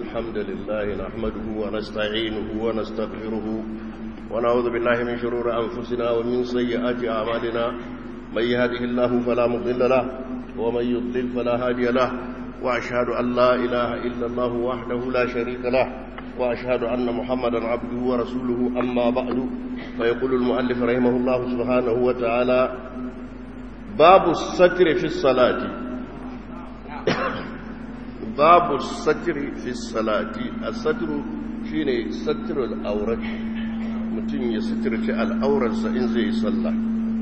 الحمد لله نحمده ونستعينه ونستغفره ونعوذ بالله من شرور أنفسنا ومن سيئات أعمالنا من يهده الله فلا مضل له ومن يضلل فلا هادي له وأشهد أن لا إله إلا الله وحده لا شريك له وأشهد أن محمدا عبده ورسوله أما بعد فيقول المؤلف رحمه الله سبحانه وتعالى باب الستر في الصلاة باب الستر في الصلاة الستر شيني ستر الأورة متين يستر الأورة إن زي صلى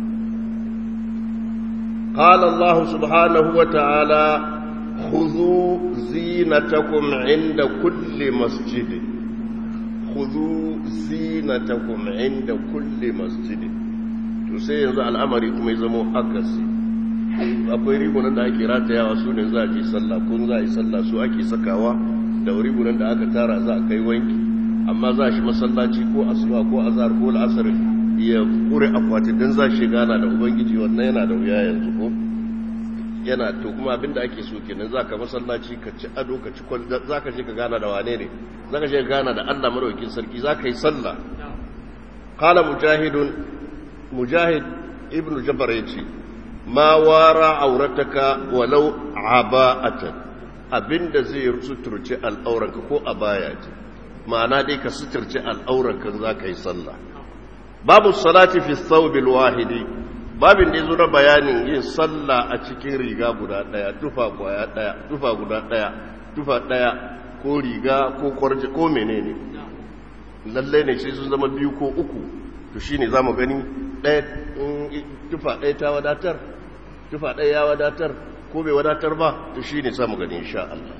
قال الله سبحانه وتعالى خذوا زينتكم عند كل مسجد خذوا زينتكم عند كل مسجد to sai yanzu al'amari kuma ya zama akasi akwai rigunan da ake ratayawa su ne za a ji sallah kun za a yi sallah su ake sakawa da rigunan da aka tara za a kai wanki amma za shi masallaci ko asuba ko azhar ko al'asar ya kure akwatin dan za shi gana da ubangiji wannan yana da wuya yanzu ko yana to kuma abinda ake so kenan zaka masallaci ka ci ado ka ci kwal zaka je ka gana da wane ne zaka je ka gana da Allah madaukakin sarki zaka yi sallah qala mujahidun mujahid ibn jabr yace ma wara aurataka walau aba'atan abinda zai suturce al'auranka ko abaya ce ma'ana dai ka suturce al'auranka zaka yi sallah babu salati fi thawbil wahidi babin da ya zo na bayanin yin sallah a cikin riga guda ɗaya tufa kwaya ɗaya tufa guda ɗaya tufa ɗaya ko riga ko kwarje ko menene lallai ne sai sun zama biyu ko uku to shine za mu gani ɗaya tufa ɗaya ta wadatar tufa ɗaya ya wadatar ko bai wadatar ba to shine za mu gani insha Allah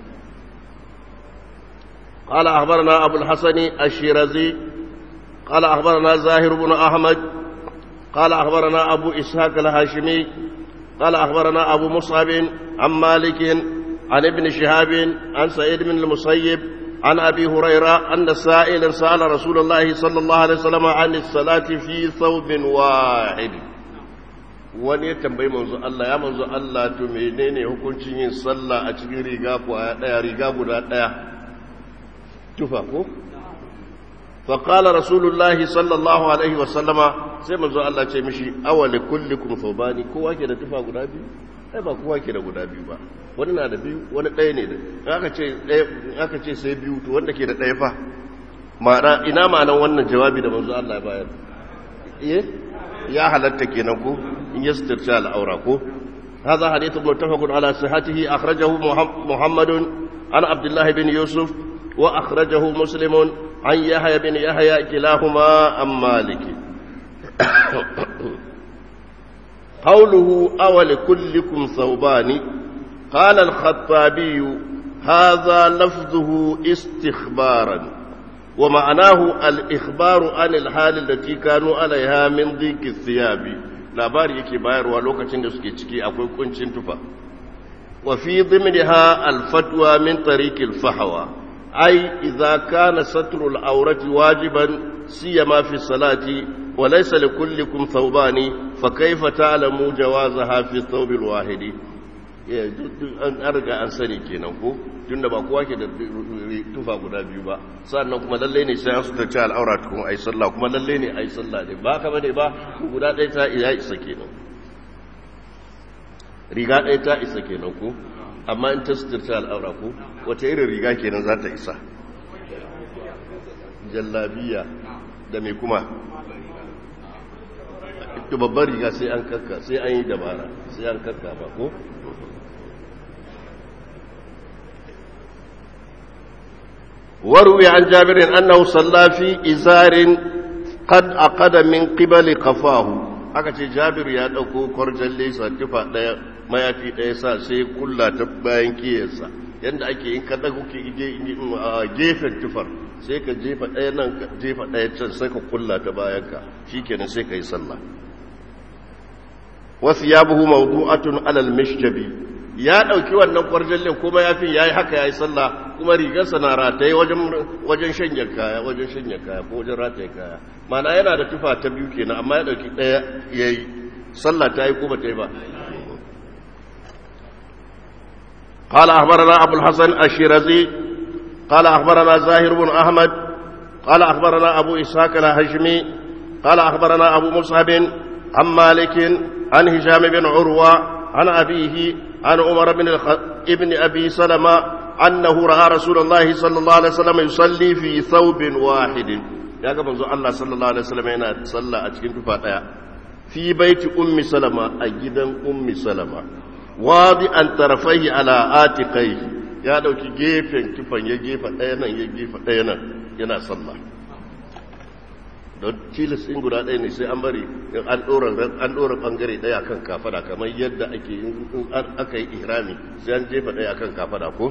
قال أخبرنا أبو الحسن الشيرازي قال أخبرنا زاهر بن أحمد قال أخبرنا أبو إسحاق الهاشمي قال أخبرنا أبو مصعب عن مالك عن ابن شهاب عن سعيد بن المسيب عن أبي هريرة أن سائلا سأل رسول الله صلى الله عليه وسلم عن الصلاة في ثوب واحد wani ya tambayi manzo Allah ya manzo Allah to menene hukuncin yin sallah a cikin riga ko daya riga guda daya tufa ko فقال رسول الله صلى الله عليه وسلم sai manzo Allah ce mishi awali kullikum thawbani kowa ke da tufa guda biyu ai ba kowa ke da guda biyu ba wani na da biyu wani ɗaya ne da aka ce ɗaya aka ce sai biyu to wanda ke da ɗaya fa ma'ana ina ma'anan wannan jawabi da manzo Allah ya bayar eh ya halatta kenan ko in yastirta al'aura ko هذا حديث متفق على صحته أخرجه محمد عن عبد الله بن يوسف وأخرجه مسلم عن يحيى بن يحيى كلاهما عن مالك قوله أول كلكم ثوبان قال الخطابي هذا لفظه استخبارا ومعناه الإخبار عن الحال التي كانوا عليها من ضيق الثياب labari yake bayarwa lokacin da suke ciki akwai kuncin tufa wa fi dhimniha al-fatwa min tariq al-fahwa أي إذا كان ستر العورة واجبا سيما في الصلاة وليس لكلكم ثوبان فكيف تعلموا جوازها في الثوب الواحد an arga an sani kenan ko tunda ba kowa ke da tufa guda biyu ba sannan kuma lalle ne sai su tace al'aura tukun ai sallah kuma lalle ne ai sallah ne ba ka bane ba guda ɗaya ta iya isa kenan riga ɗaya ta isa kenan ko amma in ta suturta al'aura ko wata irin riga kenan za ta isa jallabiya da mai kuma ita babbar riga sai an karka sai an yi dabara sai an karka ba ko waruwi an jabirin annahu sallafi izarin qad aqada min qibali qafahu aka ce jabiru ya dauko kwarjalle sa tufa daya mayafi ɗaya sa sai kulla ta bayan kiyarsa yadda ake yin kada kuke gefen tufar sai ka jefa ɗaya nan ka jefa ɗaya can sai ka kulla ta bayan ka shi kenan sai ka yi sallah wasu ya buhu mawdu'atun alal mishjabi ya ɗauki wannan kwarjallin kuma ya fi ya yi haka ya yi sallah kuma rigarsa na rataye wajen shanya kaya wajen shanya kaya ko wajen rataye kaya mana yana da tufa ta biyu kenan amma ya ɗauki ɗaya ya yi sallah ta yi ko ba ta yi ba قال أخبرنا أبو الحسن الشيرازي قال أخبرنا زاهر بن أحمد قال أخبرنا أبو إسحاق الهشمي قال أخبرنا أبو مصعب عن مالك عن هشام بن عروة عن أبيه عن عمر بن الخ... ابن أبي سلمة أنه رأى رسول الله صلى الله عليه وسلم يصلي في ثوب واحد يا كما الله صلى الله عليه وسلم هنا صلى أتكين تفاتيا في بيت أم سلمة أجدا أم سلمة واضعا طرفيه على آتقيه ya dauki gefen kifan ya gefa ɗaya nan ya gefa ɗaya nan yana sallah don tilis ɗin guda ɗaya ne sai an bari an ɗora ɓangare ɗaya kan kafada kamar yadda ake in aka yi ihrami sai an jefa ɗaya kan kafada ko?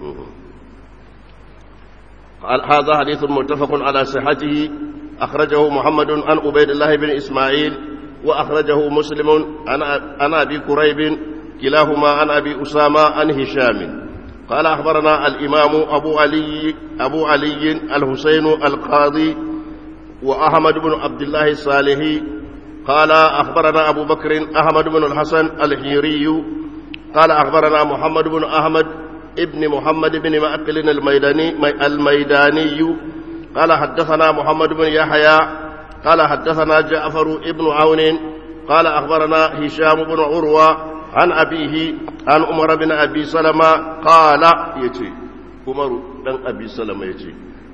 هذا حديث متفق على صحته أخرجه محمد عن عبيد الله بن إسماعيل وأخرجه مسلم عن أبي كريب كلاهما عن أبي أسامة عن هشام قال أخبرنا الإمام أبو علي أبو علي الحسين القاضي وأحمد بن عبد الله الصالحي قال أخبرنا أبو بكر أحمد بن الحسن الحيري قال أخبرنا محمد بن أحمد ابن محمد بن مأكل الميداني الميداني قال حدثنا محمد بن يحيى قال حدثنا جعفر ابن عون قال أخبرنا هشام بن عروة عن أبيه عن عمر بن أبي سلمة قال يتي عمر بن أبي سلمة يتي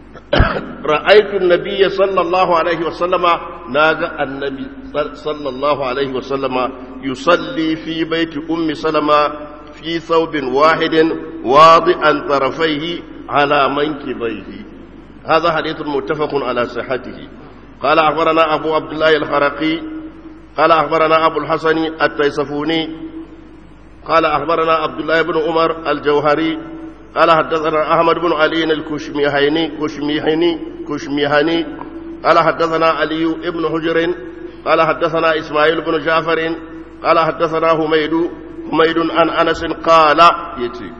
رأيت النبي صلى الله عليه وسلم ناغى النبي صلى الله عليه وسلم يصلي في بيت أم سلمة في ثوب واحد واضعا طرفيه على منكبيه هذا حديث متفق على صحته قال أخبرنا أبو عبد الله الخرقي قال أخبرنا أبو الحسن التيسفوني قال أخبرنا عبد الله بن عمر الجوهري قال حدثنا أحمد بن علي الكشميهني كشميهني كشميهني قال حدثنا علي بن حجر قال حدثنا إسماعيل بن جعفر قال حدثنا حميد حميد عن أنس قال يتي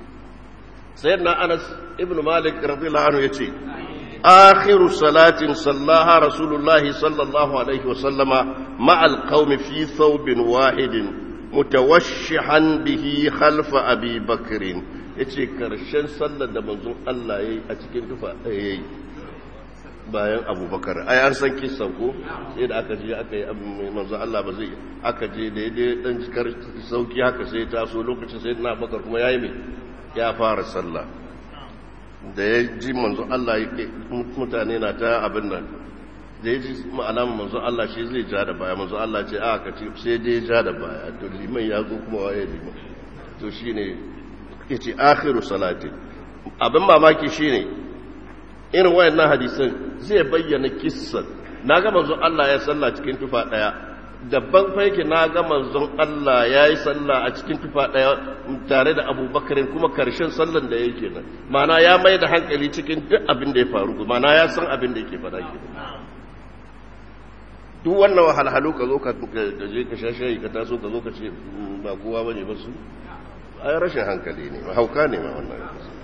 سيدنا أنس ابن مالك رضي الله عنه يتي آخر صلاة صلاها رسول الله صلى الله عليه وسلم مع القوم في ثوب واحد متوشحا به خلف أبي بكر yace karshen sallar da manzon Allah yayi a cikin tufa ɗaya yayi bayan abubakar ai an san kisan ko sai da aka je aka yi manzon Allah ba zai aka je daidai dan jikar sauki haka sai ta so lokacin sai na bakar kuma yayi mai ya fara sallah da ya ji manzon Allah mutane na ta abin nan da ya ji alamun manzon Allah shi zai ja da baya manzon Allah ce a ka ce sai dai ja da baya to liman ya zo kuma waye liman to shi ne ya ce akhiru salati abin mamaki shi ne irin wayannan hadisan zai bayyana kissan na ga manzon Allah ya salla cikin tufa daya dabban fa yake na ga manzon Allah ya yi sallah a cikin tufa daya tare da abubakarin kuma karshen sallan da yake nan mana ya mai da hankali cikin duk abin da ya faru mana ya san abin da yake fada ke duk wannan wahalhalu ka zo ka je ka shashayi ka taso ka zo ka ce ba kowa bane ba su ai rashin hankali ne hauka ne ma wannan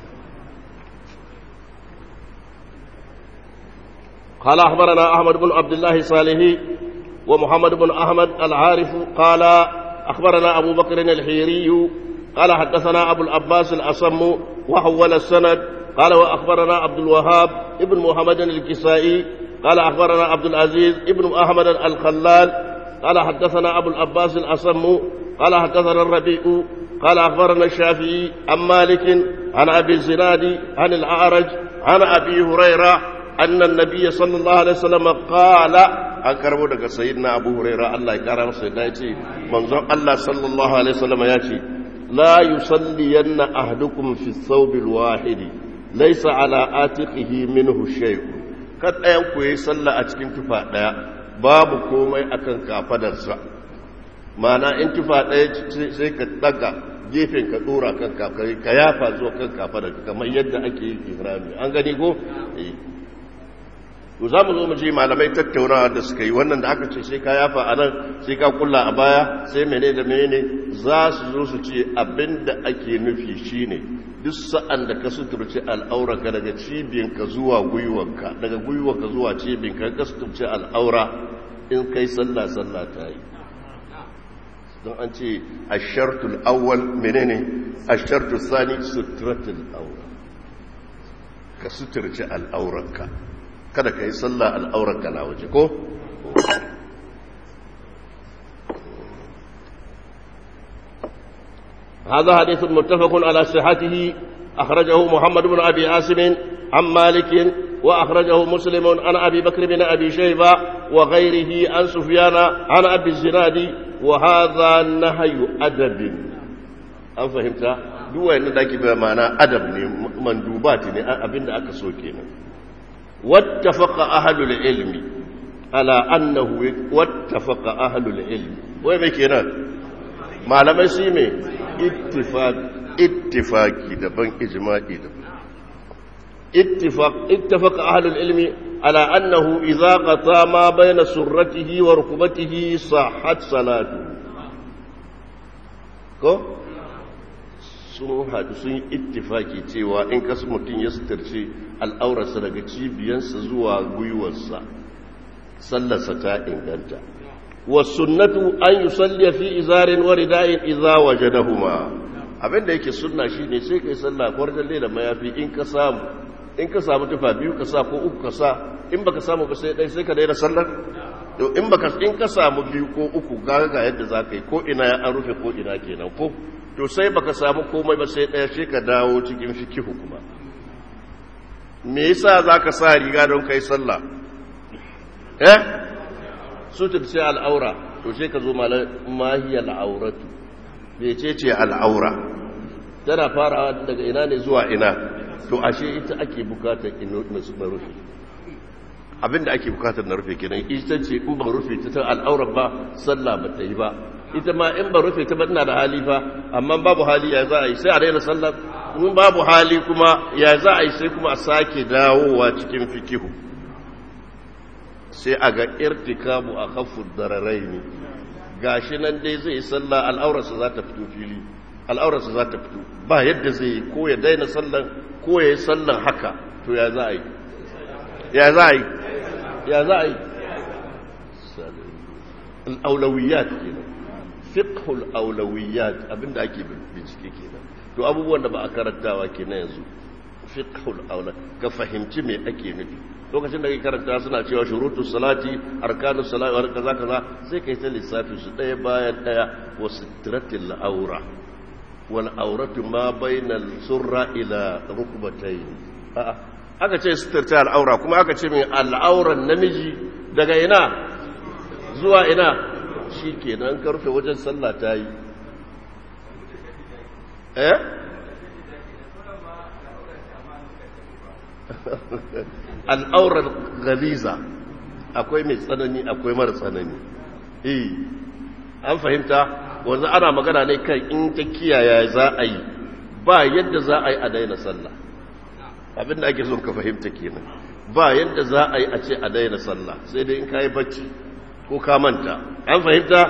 قال أخبرنا أحمد بن عبد الله الصالحي ومحمد بن أحمد العارف قال أخبرنا أبو بكر الحيري قال حدثنا أبو العباس الأصم وحول السند قال وأخبرنا عبد الوهاب ابن محمد الكسائي قال أخبرنا عبد العزيز ابن أحمد الخلال قال حدثنا أبو العباس الأصم قال حدثنا الربيع قال أخبرنا الشافعي عن مالك عن أبي الزناد عن الأعرج عن أبي هريرة أن النبي صلى الله عليه وسلم قال أكرموا لك سيدنا أبو هريرة الله يكرم سيدنا يتي منظر الله صلى الله عليه وسلم يأتي لا يصلين أحدكم في الثوب الواحد ليس على آتقه منه شيء kad ɗayan ku yi sallah a cikin tufa ɗaya babu komai akan kafadarsa mana in tufa ɗaya sai ka ɗaga gefen ka ɗora kan kafari ka yafa zuwa kan kafadar kamar yadda ake yi ihrami an gani ko to za mu zo mu je malamai tattaunawa da suka yi wannan da aka ce sai ka yafa a nan sai ka kulla a baya sai mene da mene za su zo su ce abin da ake nufi shine duk sa'an da ka suturci al'aura ka daga cibiyinka zuwa gwiwanka daga gwiwanka zuwa cibiyinka ka suturci al'aura in kai sallah sallah ta yi don an ce a shartul awwal menene a shartul sani suturatul aura ka suturci al'auranka kada ka yi sallah al'auranka na waje ko هذا حديث متفق على صحته أخرجه محمد بن أبي عاصم عن مالك وأخرجه مسلم عن أبي بكر بن أبي شيبة وغيره عن سفيان عن أبي الزناد وهذا نهي أدب أم فهمت؟ دوا إن ذاك بمعنى أدب مندوبات أبن أكا سوكينا واتفق أهل العلم على أنه واتفق أهل العلم وين كنا malamai shi mai ittifaki daban ijma'i daban اتفق أهل العلم على أنه إذا قطع ما بين سرته وركبته صحت صلاته ko sun haɗu sun yi ittifaki cewa in kasu mutum ya sutarci al'aurarsa daga cibiyansa zuwa gwiwarsa sallarsa ta inganta wasunnatu an yi salliya fi izarin wa rida'in iza waje da huma abinda yake sunna shi ne sai kai sallah kwarjan da mayafi in ka samu in ka samu tufa biyu ka sa ko uku ka sa in baka samu ba sai dai sai ka daina sallar to in baka in ka samu biyu ko uku ga ga yadda za ka yi ko ina ya an rufe ko ina kenan ko to sai baka samu komai ba sai daya sai ka dawo cikin fikihu kuma me yasa zaka sa riga don kai sallah eh sutur sai al'aura to sai ka zo mahiyar al'auratu mece ce al'aura tana farawa daga ina ne zuwa ina to ashe ita ake bukatar na rufe abinda ake bukatar na rufe kenan ita ce in ba rufe ta ta al'aura ba sallah ba ta yi ba ita ma in ba rufe ta ba ina da hali fa amma babu hali ya za a yi sai a daina sallar in babu hali kuma ya za a yi sai kuma a sake dawowa cikin fikihu sai a ga irtikabu a kafin dararai ne gashi nan dai zai yi sallah al'aurarsa za ta fito fili al'aurarsa za ta fito ba yadda zai yi ko ya daina sallan ko ya yi sallan haka to ya za a yi ya za a yi ya za a yi al'aulawiyat kenan fiqhul aulawiyat abinda ake bincike kenan to abubuwan da ba a karantawa kenan yanzu fiqhul aula ka fahimci me ake nufi lokacin da kai karanta suna cewa shurutus salati arkanus salati wa kaza kaza sai kai ta lissafi su daya bayan daya wa sitratil aura wal auratu ma bainal surra ila rukbatayn a'a aka ce sitratil aura kuma aka ce min al'auran namiji daga ina zuwa ina shikenan karfe wajen sallah tayi eh al'aurar galiza akwai mai tsanani akwai mara tsanani eh an fahimta wanzu ana magana ne kan in ta kiyaye za a yi ba yadda za a yi a daina sallah abinda ake son ka fahimta kenan ba yadda za a yi a ce a daina sallah sai dai in ka yi bacci ko ka manta an fahimta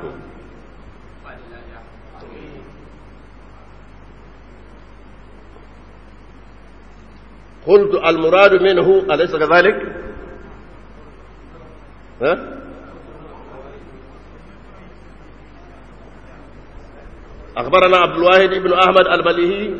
قلت المراد منه أليس كذلك ها أخبرنا عبد الواحد بن أحمد المليهي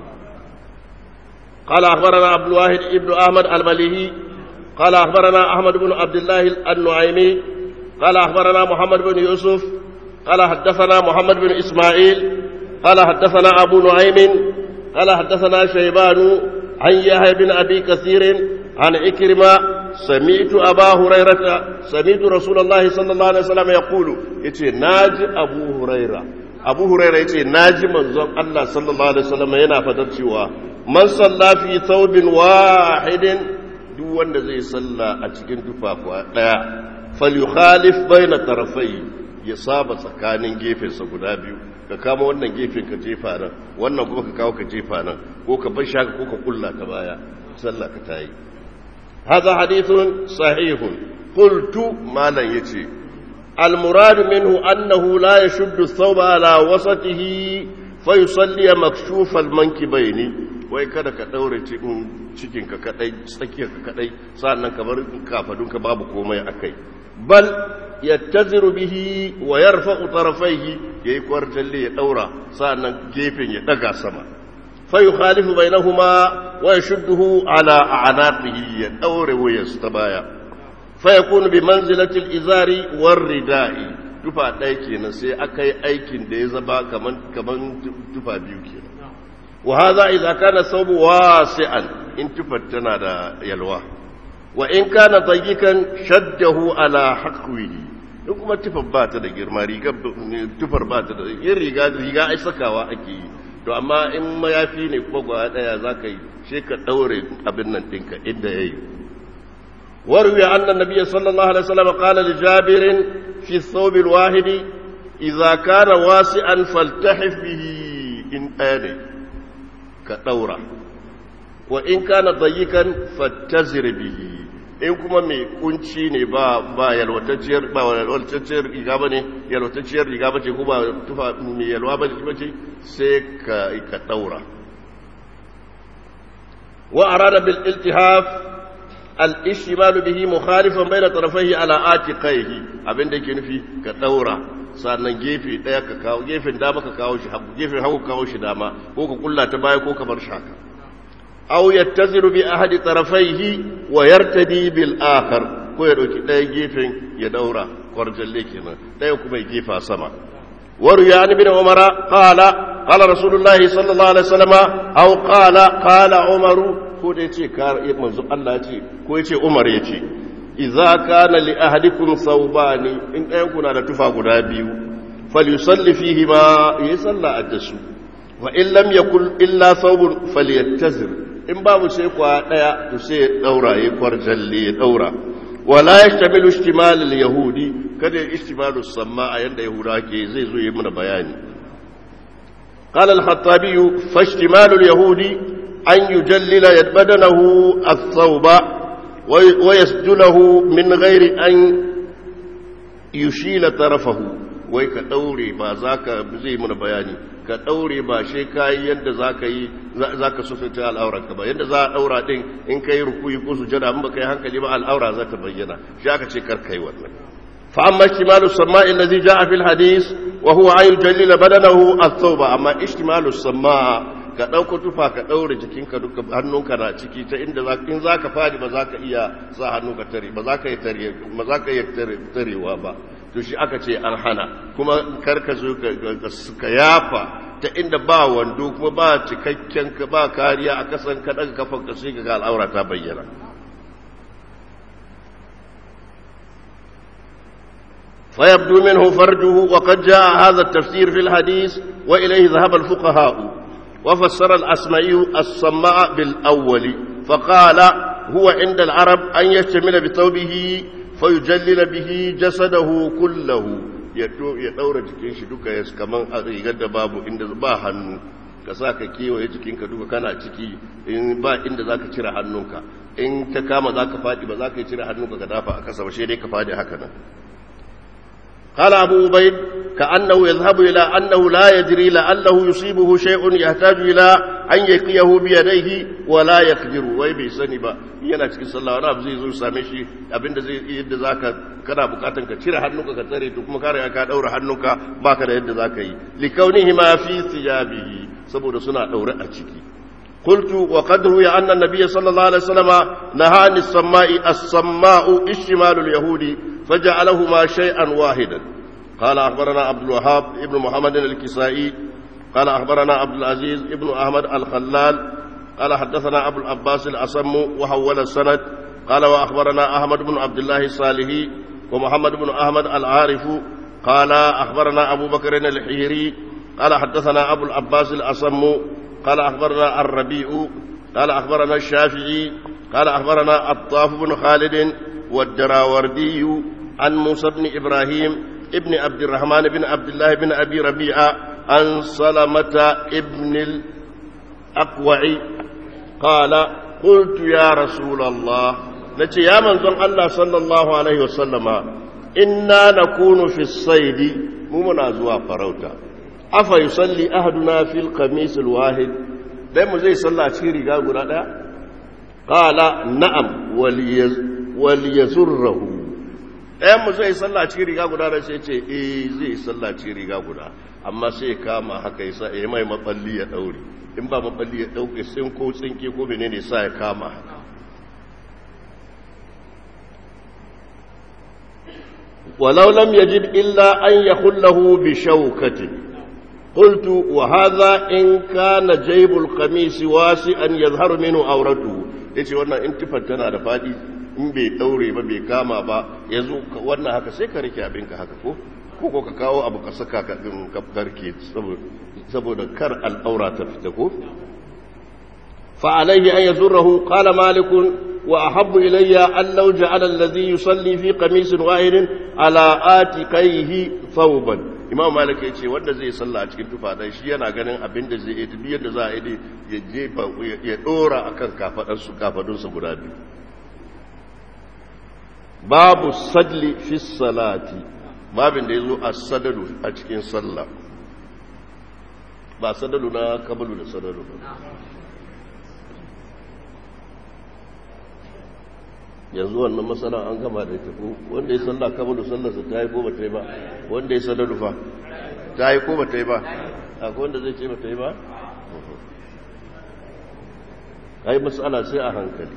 قال أخبرنا عبد الواحد بن أحمد المليهي قال أخبرنا أحمد بن عبد الله النعيمي قال أخبرنا محمد بن يوسف قال حدثنا محمد بن إسماعيل قال حدثنا أبو نعيم قال حدثنا شيبان عن يحيى بن أبي كثير عن إكرمة سمعت أبا هريرة سمعت رسول الله صلى الله عليه وسلم يقول يتي ناجي أبو هريرة أبو هريرة يتي ناجي منظر الله صلى الله عليه وسلم ينا فترشوا من صلى في ثوب واحد duk wanda zai salla a cikin tufafuwa ɗaya falyukhalif baina tarafai ya saba tsakanin gefensa guda biyu ka kama wannan gefen ka jefa nan wannan kuma ka kawo ka jefa nan ko ka bar shaka ko ka kulla ta baya sallah ka tayi hadha hadithun sahihun qultu malan yace al murad minhu annahu la yashuddu thawba ala wasatihi fa yusalli makshuf al mankibaini wai kada ka daure cikin ka kadai tsakiyar ka kadai sannan ka bar kafadun ka babu komai akai bal yattaziru bihi wa yarfa'u tarafaihi yayi kwarjalle ya daura sa'annan gefen ya daga sama فيخالف بينهما ويشده على أعناقه يدور ويستبايا فيكون بمنزلة الإزار والرداء tufa ɗaya kenan sai aka yi aikin da ya zaba kaman kaman tufa biyu kenan wa hadha idza kana sawbu wasi'an in tufar tana da yalwa wa in kana dayyikan shaddahu ala haqwihi in kuma tufar ba ta da girma riga tufar ba ta da yin riga riga ai sakawa ake yi to amma in mayafi ne kuma gwa daya za ka yi shi ka ɗaure abin nan ɗinka inda ya yi warwi annan nabiya sallallahu alaihi wasallam qala li jabirin fi thawb alwahidi idza kana wasi'an faltahif bihi in ɗaya ka ɗaura wa in kana dayyikan fattazir bihi in kuma mai kunci ne ba ba yalwatacciyar ba yalwatacciyar riga ba ne yalwatacciyar riga ba ce ko ba tufa mai yalwa ba ce sai ka ka daura wa arada bil iltihaf al ishmal bihi mukhalifan bayna tarafayhi ala atiqaihi abin da yake nufi ka daura sannan gefe daya ka kawo gefen dama ka kawo shi hagu gefen hagu kawo shi dama ko ka kulla ta baya ko ka bar shi haka aw yattaziru bi ahadi tarafaihi wa yartadi bil akhar ko ya dauki ɗaya gefen ya daura kwarjalle kenan ɗaya kuma ya gefa sama waruya an bin umara qala qala rasulullahi sallallahu alaihi wasallam aw qala qala umaru ko da yace ka manzo Allah yace ko yace umar yace idza kana li ahadikum thawbani in ɗayan kuna da tufa guda biyu falyusalli fihi ma yasalla addasu wa in lam yakul illa thawbun falyattazir in babu sai kwa daya to sai ya daura ya kwarjalle ya daura wala yashtamilu ishtimal al-yahudi kada ishtimalu samma a yanda yahuda ke zai zo yi mana bayani قال الخطابي فاشتمال اليهودي أن يجلل بدنه الثوب ويسجله من غير أن يشيل طرفه wai ka ɗaure ba za ka zai mana bayani ka ɗaure ba shi kayi yadda za ka yi za ka sufita al'aurarka ba yadda za a ɗaura ɗin in ka yi rukuyi ko sujada in ba ka yi hankali ba al'aura za ta bayyana shi aka ce kar kai wannan فأما اشتمال السماء الذي جاء في الحديث وهو أن يجلل بدنه الثوب أما اشتمال السماء ka ɗauko tufa ka ɗaure jikinka duka hannunka na ciki ta inda in za ka fadi ba za ka iya sa hannu ka tare ba za ka yi tarewa ba to shi aka ce an hana kuma karka zo ka yafa ta inda ba wando kuma ba cikakken ka ba kariya a kasan ka daga kafan ka sai ga al'aura ta bayyana فيبدو منه فرجه وقد جاء هذا التفسير في الحديث وإليه ذهب الفقهاء وفسر الأسمعي الصماء بالأول فقال هو عند العرب أن يشتمل بثوبه فيجلل به جسده كله ya ɗaura jikin shi duka ya kaman a rigar da babu inda ba hannu ka sa ka kewaye jikinka duka kana ciki in ba inda za ka cire hannunka in ta kama za ka faɗi ba za ka yi cire hannunka ka dafa a kasa ba shi dai ka faɗi haka nan قال أبو عبيد كأنه يذهب إلى أنه لا يدري لعله يصيبه شيء يحتاج إلى أن يقيه بيديه ولا يقدر وي bai sani ba yana cikin sallah wani abu zai zo same shi abinda zai yadda zaka kana bukatan ka cire hannunka ka tsare to kuma kare ka daura hannunka baka da yadda zaka yi likaunihi ma fi thiyabihi saboda suna daure a ciki قلت وقد روي أن النبي صلى الله عليه وسلم نهى عن السماء السماء اشتمال اليهود فجعلهما شيئا واحدا قال أخبرنا عبد الوهاب ابن محمد الكسائي قال أخبرنا عبد العزيز ابن أحمد الخلال قال حدثنا أبو العباس الأصم وحول السند قال وأخبرنا أحمد بن عبد الله الصالحي ومحمد بن أحمد العارف قال أخبرنا أبو بكر الحيري قال حدثنا أبو العباس الأصم قال أخبرنا الربيع قال أخبرنا الشافعي قال أخبرنا الطاف بن خالد والدراوردي عن موسى بن إبراهيم ابن عبد الرحمن بن عبد الله بن أبي ربيعة عن سلمة ابن الأقوع قال قلت يا رسول الله نتي يا من ظن الله صلى الله عليه وسلم إنا نكون في الصيد ممنا زوا فروتا afa yusalli ahaduna fil qamis alwahid dai mu zai salla cikin riga guda daya qala na'am wal yazurruhu dai mu zai salla cikin riga guda da sai ce eh zai salla cikin riga guda amma sai kama haka yasa eh mai maballi ya daure in ba maballi ya dauke sin ko tsinke ko menene sa ya kama walau lam yajid illa an yakhullahu bi shawkatin قلت وهذا إن كان جيب القميص واسعا يظهر منه عورته yace wannan in tifar tana da fadi in bai daure ba bai kama ba yanzu wannan haka sai ka rike abinka haka ko ko ka kawo abu ka saka ka din karke saboda kar al'aura ta fita ko fa alaihi an yazurahu qala malik wa ahabbu ilayya an law ja'ala alladhi yusalli fi qamisin wahidin ala atiqaihi thawban imam malik ya ce wanda zai sallah a cikin tufa dan shi yana ganin abin da zai yi duk yadda za a yi ya jefa ya dora akan kafadan su kafadun su guda biyu babu sadli fi salati babin da yazo as-sadalu a cikin sallah ba sadalu na kabalu da sadalu ba yanzu wannan matsala an gama da ita ko wanda ya sallah kabalu sallarsa ta yi ko ba ta yi ba wanda ya sallar rufa ta yi ko ba ta yi ba akwai wanda zai ce ba ta yi ba ai matsala sai a hankali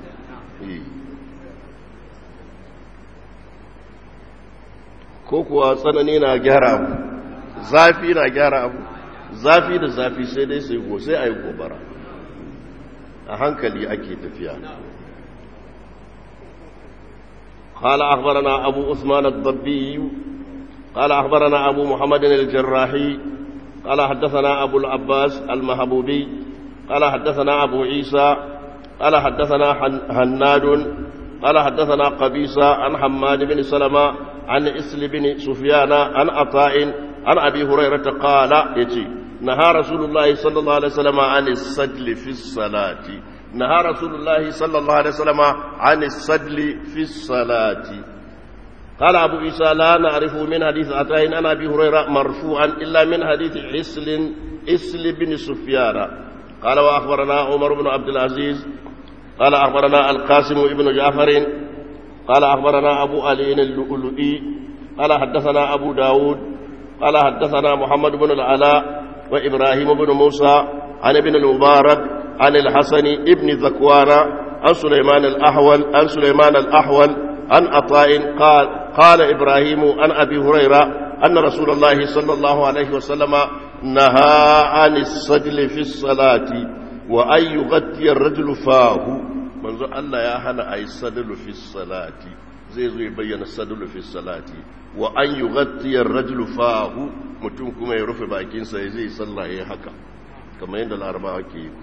ko kuwa tsanani na gyara abu zafi na gyara abu zafi da zafi sai dai sai go sai a yi gobara a hankali ake tafiya قال أخبرنا أبو عثمان الضبي قال أخبرنا أبو محمد الجراحي قال حدثنا أبو العباس المهبوبي قال حدثنا أبو عيسى قال حدثنا هناد قال حدثنا قبيصة عن حماد بن سلمة عن إسل بن سفيان عن عطاء عن أبي هريرة قال يتي نهى رسول الله صلى الله عليه وسلم عن السجل في الصلاة نهى رسول الله صلى الله عليه وسلم عن السجل في الصلاة قال أبو عيسى لا نعرف من حديث عطاء عن أبي هريرة مرفوعا إلا من حديث عسل إسل بن سفيان قال وأخبرنا عمر بن عبد العزيز قال أخبرنا القاسم بن جعفر قال أخبرنا أبو علي اللؤلؤي قال حدثنا أبو داود قال حدثنا محمد بن العلاء وإبراهيم بن موسى عن ابن المبارك عن الحسن ابن ذكوان عن سليمان الأحول عن سليمان الأحول عن عطاء قال قال إبراهيم عن أبي هريرة أن رسول الله صلى الله عليه وسلم نهى عن السجل في الصلاة وأن يغطي الرجل فاه منذ الله يا هنا أي السجل في الصلاة زي زي يبين السجل في الصلاة وأن يغطي الرجل فاه mutum kuma ya rufe bakinsa ya zai sallah ya haka kamar yadda larabawa ke yi ko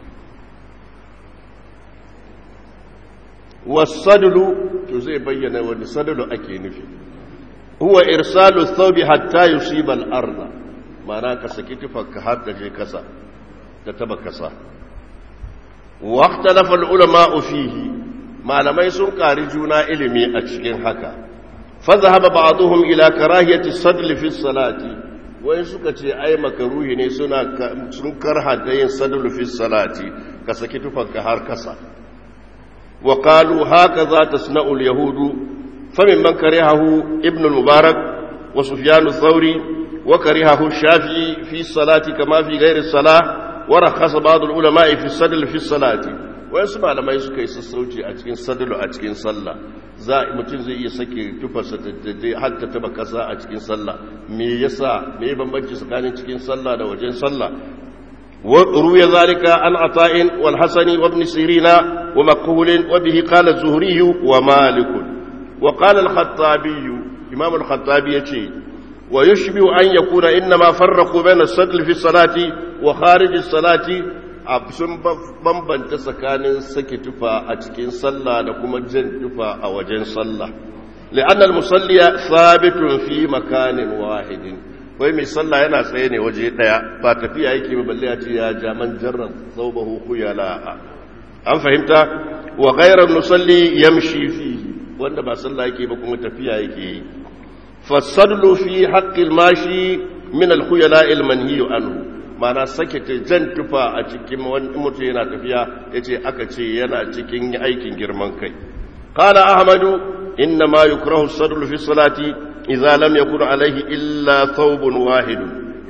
wasadulu to zai bayyana wani sadulu ake nufi huwa irsalu thawbi hatta yusiba al-ardh ma'ana ka saki tufarka har da je kasa da taba kasa waqtalafa al-ulama fihi malamai sun kari juna ilimi a cikin haka fa zahaba ba'dhum ila karahiyati sadl fi salati wai suka ce ai makaruhi ne suna sun karha da yin sadl fi salati ka saki tufarka har kasa وقالوا هكذا تصنع اليهود فممن كرهه ابن المبارك وسفيان الثوري وكرهه الشافعي في الصلاة كما في غير الصلاة ورخص بعض العلماء في الصدل في الصلاة ويسمع لما يسكى يسسوتي أتكين صدل أتكين صلى za mutum zai iya sake tufarsa da har ta taba kasa a cikin sallah me yasa me bambanci tsakanin cikin sallah da wajen sallah وروي ذلك عن عطاء والحسن وابن سيرين ومقهول وبه قال الزهري ومالك وقال الخطابي إمام الخطابي يتي ويشبه أن يكون إنما فرقوا بين السدل في الصلاة وخارج الصلاة sun bambanta tsakanin sake tufa a cikin sallah da kuma jan tufa a wajen sallah li'annal musalliya sabitun fi makanin wahidin wai mai sallah yana tsaye ne waje daya ba tafiya yake ba balle a ce ya jaman jarran saubahu khuyala an fahimta wa ghayra musalli yamshi fihi wanda ba sallah yake ba kuma tafiya yake yi fasadlu fi haqqil mashi min al khuyala al manhi anhu mana sake ta jan tufa a cikin wani mutum yana tafiya yace aka ce yana cikin aikin girman kai qala ahmadu inna ma yukrahu sadlu fi salati idza lam yakun alaihi illa thawbun wahid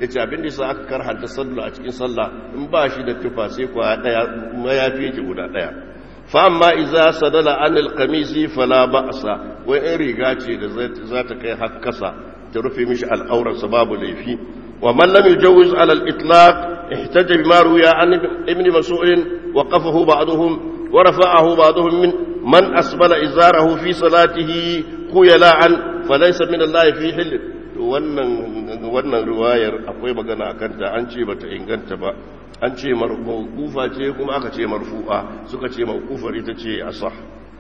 yace abin da yasa aka karhanta sallah a cikin sallah in ba shi da tufa sai kwa daya mayafi yake guda daya fa amma idza sadala anil qamisi fala ba'sa wai in riga ce da za ta kai har kasa ta rufe mishi al'aurar sa babu laifi wa man lam yujawiz ala al-itlaq ihtaja bima ruya an ibn mas'ud wa qafahu ba'dhum wa rafa'ahu ba'dhum min man asbala izarahu fi salatihi khuyala'an falaysa min Allah fi hil wannan wannan riwayar akwai magana akan ta an ce bata inganta ba an ce mawqufa ce kuma aka ce marfu'a suka ce mawqufar ita ce asah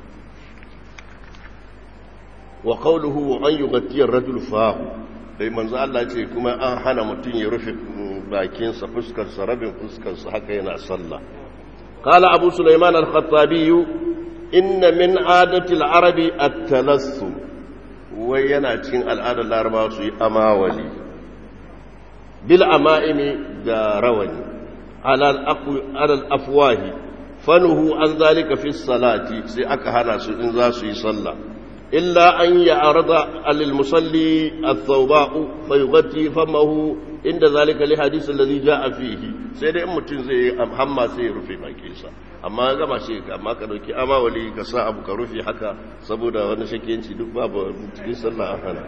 wa qawluhu an yughatti ar-rajul fahu dai manzo Allah ce kuma an hana mutun ya rufe bakinsa fuskar sa rabin fuskar sa haka yana sallah qala abu sulaiman al-khattabi inna min adati al-arabi at-talassum wai yana cikin al'adar larabawa su yi amawali bil ama'imi da rawani alal afwahi fanuhu an zalika fi salati sai aka hana su in za su yi sallah illa an ya arda alil musalli athawba'u fa yughatti famahu inda zalika li hadith alladhi ja'a fihi sai dai in mutum zai yi hamma sai ya rufe bakinsa amma gaba shi amma ka dauki amawali ka sa abu ka rufe haka saboda wani shakiyanci duk babu cikin sallah an hana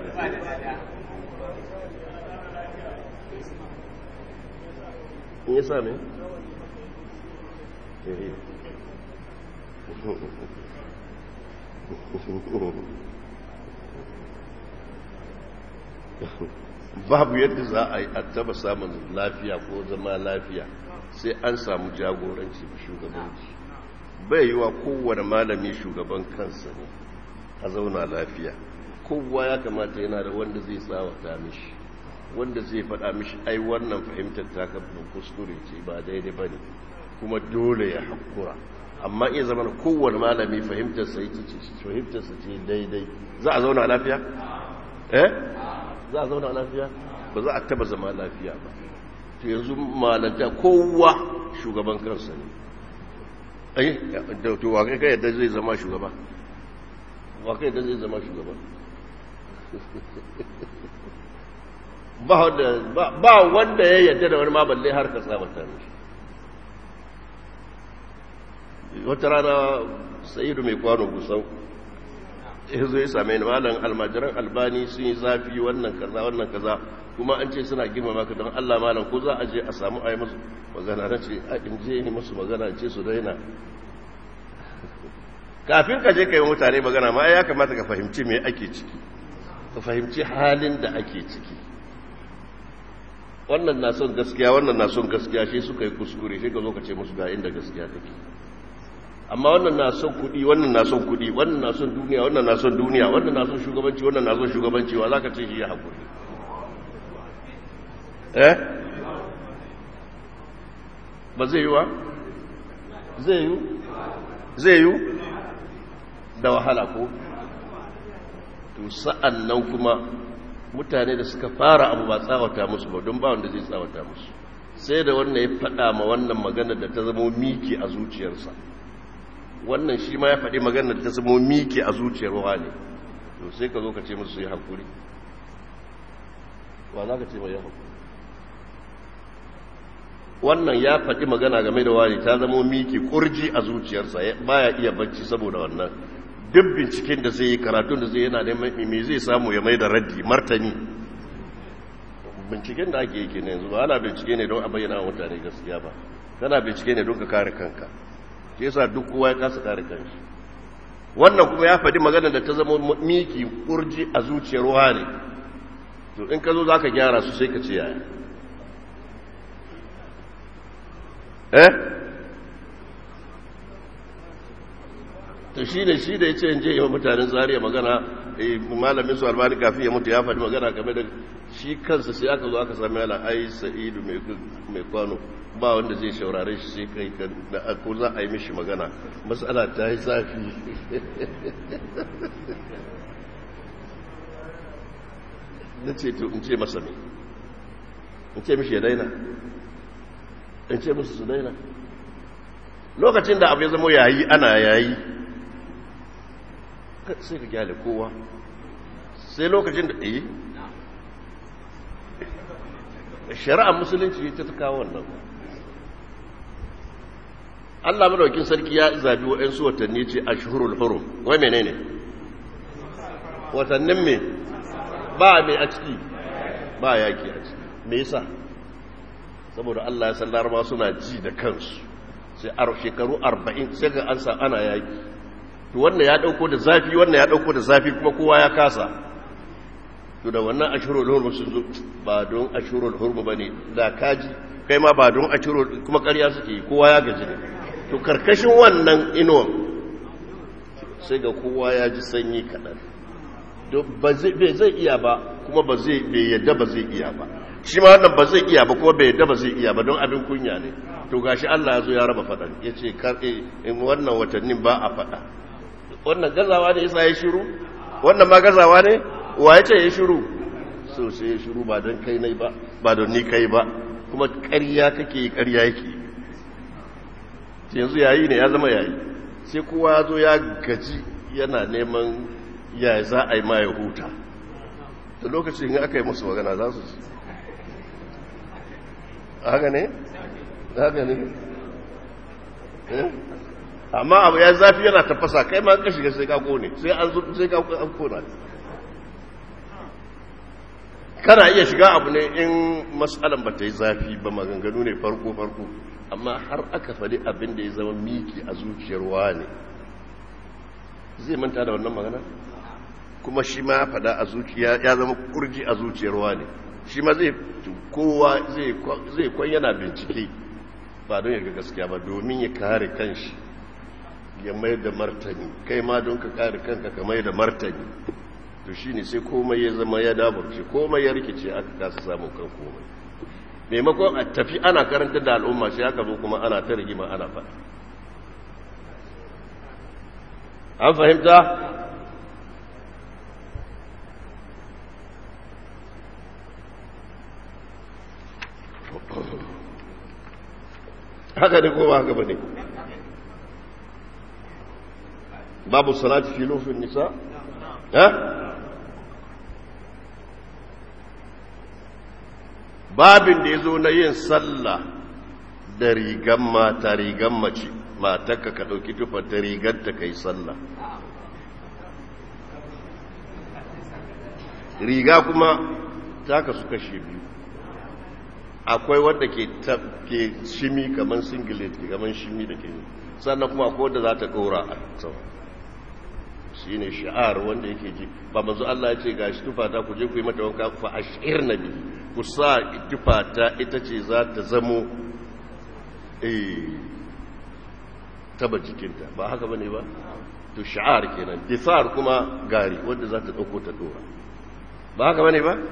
in yasa ne babu yadda za a yi a taba samun lafiya ko zama lafiya sai an samu jagoranci shugabanci bai yi wa kowane malami shugaban kansa ne a zauna lafiya kowa ya kamata yana da wanda zai tsawata mishi wanda zai faɗa mishi ai wannan fahimtar takabin kuskure ce ba daidai ba ne kuma dole ya haƙura amma iya zama kowane malami fahimtarsa ce daidai za a zauna lafiya? eh? za a zauna lafiya ba za a taba zama lafiya ba to yanzu malanta kowa shugaban kansa ne ai da to wa kai yadda zai zama shugaba wa kai yadda zai zama shugaba ba wanda ba wanda ya yadda da wani ma balle har ka tsabata mishi wata rana sa'idu mai kwano gusau ya zo ya same ni malam almajiran albani sun yi zafi wannan kaza wannan kaza kuma an ce suna girmama ka don Allah malam ko za a je a samu a yi musu magana na ce a in je yi musu magana ce su daina kafin ka je ka yi mutane magana ma ya kamata ka fahimci me ake ciki ka fahimci halin da ake ciki wannan na son gaskiya wannan na son gaskiya shi suka yi kuskure shi ka zo ka ce musu ga inda gaskiya take amma wannan na son kudi wannan na son kudi wannan na son duniya wannan na son duniya wannan na son shugabanci wannan na son shugabanci wa za ka ce shi ya haƙuri eh ba zai yi wa zai yi zai yi da wahala ko to sa'an nan kuma mutane da suka fara abu ba tsawata musu ba don ba wanda zai tsawata musu sai da wannan ya faɗa ma wannan magana da ta zama miki a zuciyarsa wannan shi ma ya faɗi maganar ta zama miki a zuciyar wani to sai ka zo ka ce musu yi haƙuri wa za ka ce mai yi haƙuri wannan ya faɗi magana game da wani ta zama miki ƙurji a zuciyarsa baya iya bacci saboda wannan duk binciken da zai yi karatun da zai yana da me zai samu ya mai da raddi martani binciken da ake yi ke yanzu ba ana bincike ne don a bayyana mutane gaskiya ba kana bincike ne don ka kare kanka shi yasa duk kowa ya kasa kare kanshi wannan kuma ya faɗi magana da ta zama miki kurji a zuciyar wani to in ka zo za ka gyara su sai ka ce yaya eh to shi ne shi da ya ce in je yi wa mutanen zariya magana malamin su albani kafin ya mutu ya faɗi magana game da shi kansa sai aka zo aka sami yana ai sa'idu mai kwano ba wanda zai shaurare shi sai kai da ko za a yi mishi magana matsala ta yi zafi na ce to in ce masa ne in ce mishi ya daina in ce musu su daina lokacin da abu ya zama yayi ana yayi sai ka gyale kowa sai lokacin da eh shari'ar musulunci ta kawo wannan Allah madaukin sarki ya zabi waɗansu watanni ce ashhurul hurum wai menene watannin me ba me a ciki ba yaki a ciki me yasa saboda Allah ya san laraba suna ji da kansu sai a shekaru 40 sai ga an sa ana yaki to wannan ya dauko da zafi wannan ya dauko da zafi kuma kowa ya kasa to da wannan ashurul hurm sun zo ba don ashurul hurm bane da kaji kai ma ba don ashurul kuma ƙarya suke kowa ya gaji ne to karkashin wannan inuwan sai ga kowa ya ji sanyi kaɗan bai zai iya ba kuma ba zai bai yadda ba zai iya ba shi ma wannan ba zai iya ba kuma bai yadda ba zai iya ba don abin kunya ne to gashi Allah ya zo ya raba faɗan ya ce karɓe in wannan watannin ba a faɗa wannan gazawa ne isa ya shiru wannan ma gazawa ne wa ya ce ya shiru so sai ya shiru ba don kai nai ba ba don ni kai ba kuma ƙarya kake yi ƙarya yake yanzu yayi ne ya zama yayi sai kowa ya zo ya gaji yana neman ya za a yi ma ya huta da lokacin aka yi musu magana za su ci haka ne? haka ne? amma abu ya zafi yana tafasa kai ma ka shiga sai ka kone sai an zo sai ka kona kana iya shiga abu ne in matsalan ba ta yi zafi ba maganganu ne farko farko amma har aka faɗi abin da ya zama miki a zuciyar wani zai manta da wannan magana kuma shi ma ya faɗa a zuciya ya zama kurji a zuciyar wani shi ma zai kowa zai kwan yana bincike ba don ya ga gaskiya ba domin ya kare kanshi ya mai da martani kai ma don ka kare kanka ka mai da martani to shi ne sai komai ya zama ya daburce komai ya rikice aka kasa samun kan komai maimakon a tafi ana karanta da al'umma sai aka zo kuma ana ta rigima ana faɗa an fahimta haka ne ko ba haka ba ne babu salati fi lufin nisa ha babin da ya zo na yin sallah da rigan mata rigan mace matarka ka ɗauki tufa ta rigar ta kai sallah riga kuma ta kasu kashe biyu akwai wadda ke shimi kamar singlet kamar shimi da ke sannan kuma akwai wadda za ta ɗora a sama shi ne sha'ar wanda yake ji ba mazu Allah ya ce ga shi tufata ku je ku yi mata wanka fa a shi'ir na biyu ku sa tufata ita ce za ta zamo taba jikinta ba haka ba ne ba to sha'ar kenan disar kuma gari wadda za ta ɗauko ta ɗora ba haka ba ne ba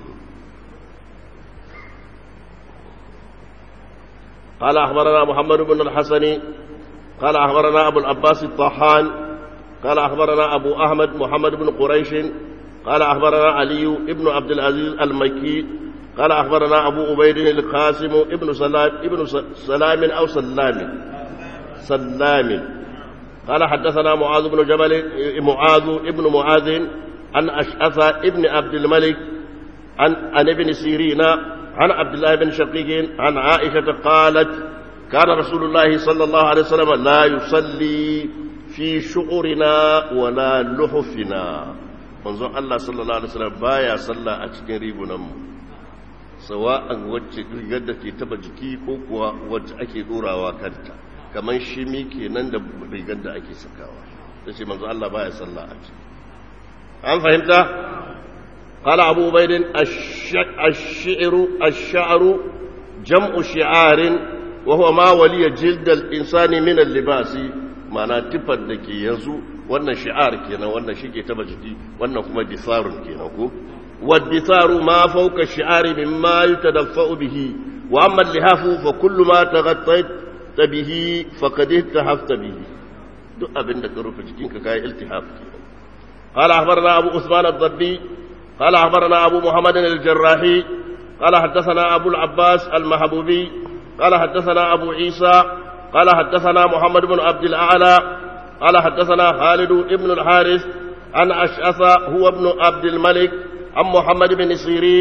قال أخبرنا محمد بن الحسن قال أخبرنا أبو العباس الطحان قال أخبرنا أبو أحمد محمد بن قريش قال أخبرنا علي بن عبد العزيز المكي قال أخبرنا أبو عبيد القاسم ابن سلام ابن سلام أو سلام سلام قال حدثنا معاذ بن جبل معاذ ابن معاذ عن أشعث ابن عبد الملك عن عن ابن سيرين عن عبد الله بن شقيق عن عائشة قالت كان رسول الله صلى الله عليه وسلم لا يصلي في شعرنا ولا لحفنا manzon Allah sallallahu alaihi wasallam baya sallah a cikin rigunan mu sawa'an wacce rigar da ke taba jiki ko kuwa wacce ake dorawa kanta kaman shimi kenan da rigar da ake sakawa sai manzon Allah baya sallah a ciki an fahimta قال أبو عبيد الشعر الشعر جمع شعار وهو ما ولي جلد الإنسان من اللباس معنى تفد دكي ينزو wannan shi'ar kenan wannan shike taba jiki wannan kuma disarun kenan ko waditharu ma fawqa shi'ari mimma yutadaffa'u bihi wa amma al-lihafu fa kullu ma taghattayt bihi faqad ihtahafta bihi duk abinda ka rufe jikinka kai iltihaf kenan قال أخبرنا أبو عثمان الضبي قال أخبرنا أبو محمد الجراحي قال حدثنا أبو العباس المحبوبي قال حدثنا أبو عيسى قال حدثنا محمد بن عبد الأعلى قال حدثنا خالد بن الحارث عن أشعث هو ابن عبد الملك عن محمد بن سيرين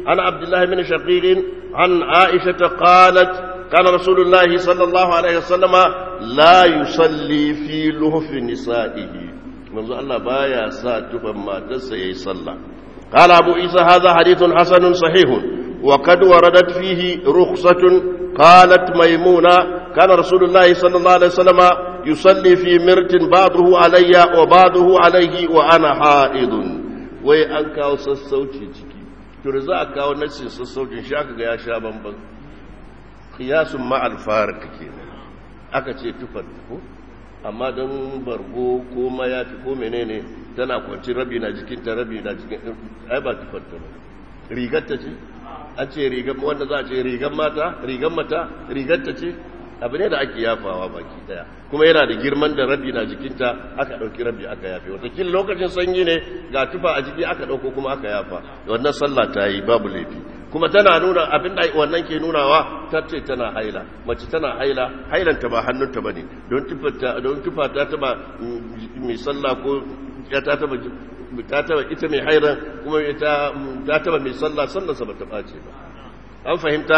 عن عبد الله بن شقيق عن عائشة قالت كان رسول الله صلى الله عليه وسلم لا يصلي في لهف نسائه منذ الله بايا ساتفا ما تسي صلى قال أبو عيسى هذا حديث حسن صحيح وقد وردت فيه رخصة قالت ميمونة كان رسول الله صلى الله عليه وسلم يصلي في مرت بعضه علي وبعضه عليه وأنا حائض وأنك وسسوتي ciki to da za a kawo nassin sassaucin shi aka ga ya sha bamban kiyasun ma'al farik kenan aka ce tufar ko amma don bargo ko mayafi ko menene tana kwanci rabi na jikinta rabi na jikin ai ba tufar ta ba rigar ta ce an ce rigar wanda za a ce rigar mata rigar mata rigar ta ce abu ne da ake yafawa baki daya kuma yana da girman da rabi na jikinta aka dauki rabi aka yafe watakila lokacin sanyi ne ga tufa a jiki aka dauko kuma aka yafa wannan sallah ta yi babu laifi kuma tana nuna abin da wannan ke nunawa ta ce tana haila mace tana haila hailanta ba hannunta ba ne don tufa ta taba mai sallah ko ya ta taba ta taba ita mai hairan kuma ta taba mai sallah sallarsa ba ta ɓace ba an fahimta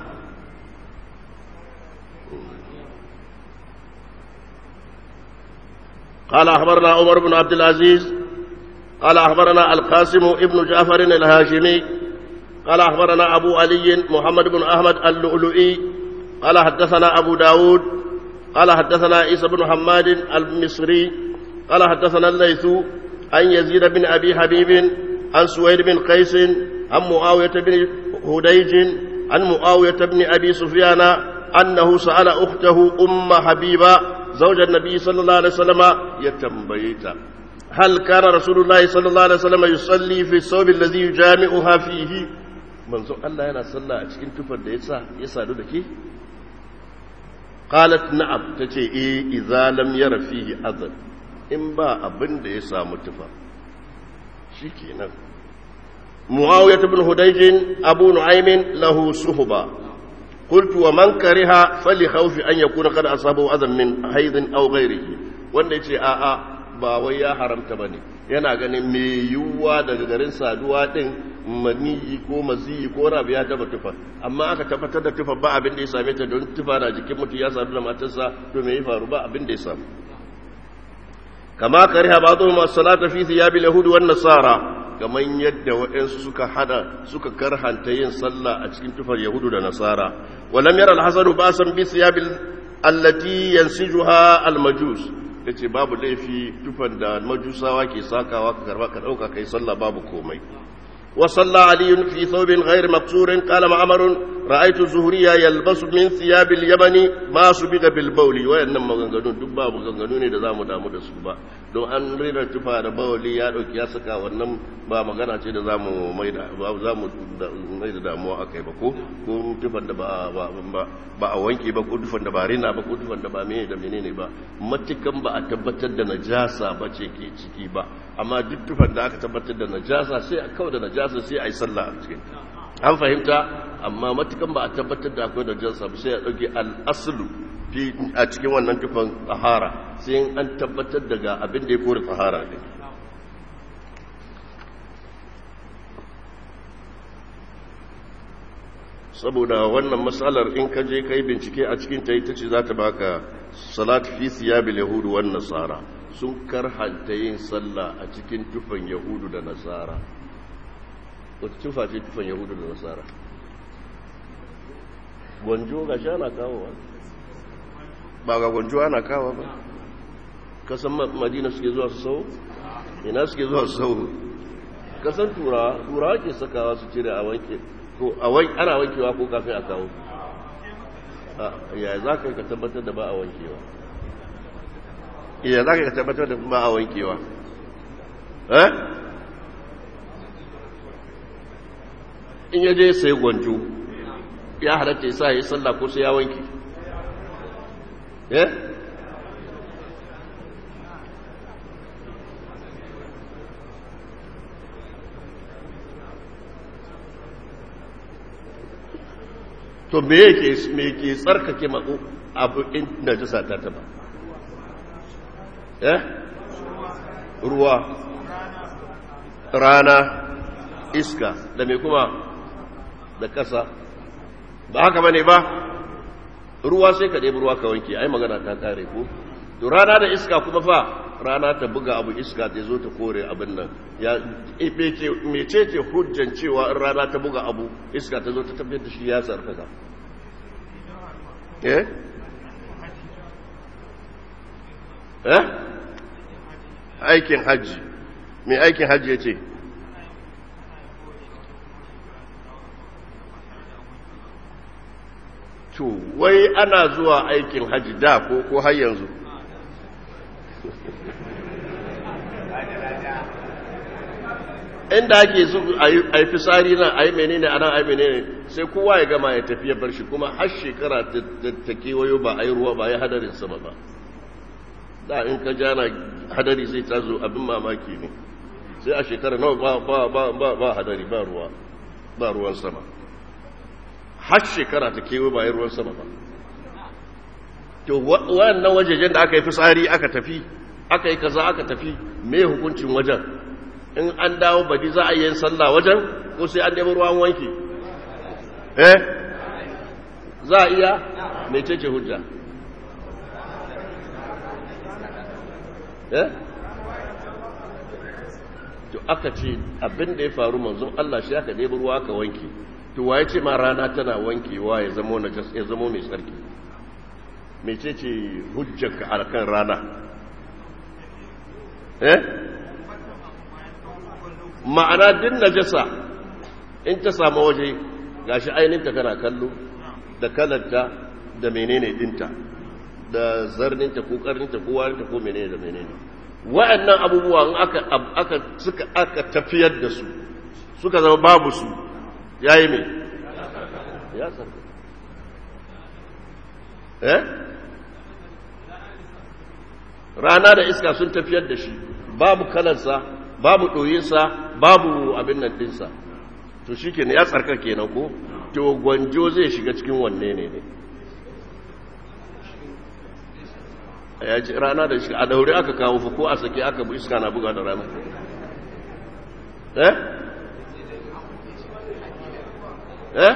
قال أخبرنا عمر بن عبد العزيز قال أخبرنا القاسم ابن جعفر الهاشمي قال أخبرنا أبو علي محمد بن أحمد اللؤلؤي قال حدثنا أبو داود قال حدثنا عيسى بن حماد المصري قال حدثنا الليث عن يزيد بن أبي حبيب عن سويد بن قيس عن معاوية بن هديج عن معاوية بن أبي سفيان أنه سأل أخته أم حبيبة زوج النبي صلى الله عليه وسلم يتنبيت هل كان رسول الله صلى الله عليه وسلم يصلي في الثوب الذي يجامعها فيه manzo Allah yana sallah a cikin tufar da yasa ya sadu da ke qalat na'am tace eh idza lam yara fihi adhan in ba abin da ya samu tufa shikenan muawiyah ibn hudayj abu nu'aym lahu suhba قلت ومن كره فلخوف أن يكون قد أصابه أذى من حيض أو غيره wanda ya ce a'a ba wai ya haramta ba ne yana ganin mai yiwuwa daga garin saduwa ɗin maniyi ko maziyi ko rabu ya taba tufa amma aka tabbatar da tufa ba abin da ya same ta don tufa na jikin mutum ya sadu da matarsa to me ya faru ba abin da ya samu kama kariha ba zuwa masu salata fi thiyabil yahudi wan nasara kamar yadda waɗansu suka hada suka karhanta yin sallah a cikin tufar yahudu da nasara walam yara alhasanu ba san bi siyabil allati yansijuha almajus yace babu laifi tufan da majusawa ke sakawa ka karba ka dauka kai sallah babu komai wa salla ali fi thawbin ghayr maqsurin qala ma'mar ra'aytu zuhriya yalbasu min thiyabil yamani ma subiga bil bawli wayannan maganganu duk babu maganganu ne da zamu damu da su ba don an rina tufa da bawali ya dauki ya saka wannan ba magana ce da zamu mai da ba zamu mai da damuwa akai ba ko ko tufan da ba ba a wanke ba ko tufan da ba rina ba ko tufan da ba mene da menene ba matukan ba a tabbatar da najasa ba ce ke ciki ba amma duk tufan da aka tabbatar da najasa sai a kawo da najasa sai a yi sallah a cikin an fahimta amma matukan ba a tabbatar da akwai najasa ba sai a dauke al-aslu a cikin wannan tufan tsahara sai an tabbatar daga abin da ya kore tsahara ne saboda wannan matsalar in ka je kai bincike a cikin ta ita ce za ta baka salat fi siyabil yahudu wan nasara sun karhanta yin sallah a cikin tufan yahudu da nasara wata tufa ce tufan yahudu da nasara gwanjo ga sha na kawo ba ga gwanjo ana kawo ba kasan madina suke zuwa su sau ina suke zuwa su sau kasan turawa turawa ke sakawa su cire a wanke ko ana wankewa ko kafin a kawo yaya za ka yi ka tabbatar da ba a wankewa yaya za ka yi ka tabbatar da ba a wankewa eh in yaje sai gwanjo ya halatta ya sa ya yi sallah ko sai ya wanke eh to me yake me ke tsarkake mako abu inda jisa ta taba eh ruwa rana iska da me kuma da kasa ba haka bane ba ruwa sai ka ɗebi ruwa ka wanke ai magana ta kare ko to rana da iska kuma fa rana ta buga abu iska ta zo ta kore abin nan ya mece ce hujjan cewa in rana ta buga abu iska ta zo ta tafiyar da shi ya tsarkaka eh eh aikin hajji mai aikin hajji ya ce to wai ana zuwa aikin hajji da ko ko har yanzu inda ake su a yi fisari nan a yi menene a nan a yi menene sai kowa ya gama ya tafiya bar shi kuma har shekara ta kewayo ba a yi ruwa ba a yi hadarin sama ba da in ka jana hadari sai ta zo abin mamaki ne sai a shekara nawa ba hadari ba ruwa ba ruwan sama har shekara ta kewayo ba a yi ruwan sama ba to wannan wajejen da aka yi fisari aka tafi aka yi kaza aka tafi me hukuncin wajen in an dawo badi za a yi sallah wajen ko sai an nemi ruwan wanki eh za a iya mai cece hujja eh to aka ce abin da ya faru manzon Allah shi aka nemi ruwa aka wanki to waye ce ma rana tana wankewa ya zama na ya zama mai tsarki mai cece hujjanka a kan rana eh ma'ana din najasa in ta samu waje gashi ainihinta kana kallo da kalanta da menene dinta da zarninta ko karninta ko warinta ko menene da menene wa'annan abubuwa in aka aka suka aka tafiyar da su suka zama babu su yayi me ya sarka eh rana da iska sun tafiyar da shi babu kalansa babu ɗoyinsa babu abin nan ɗinsa to shi ke ya tsarka kenan ko to gwanjo zai shiga cikin wanne ne ne ya ji rana da shi a daure aka kawo fa ko a sake aka bu iska na buga da rana eh eh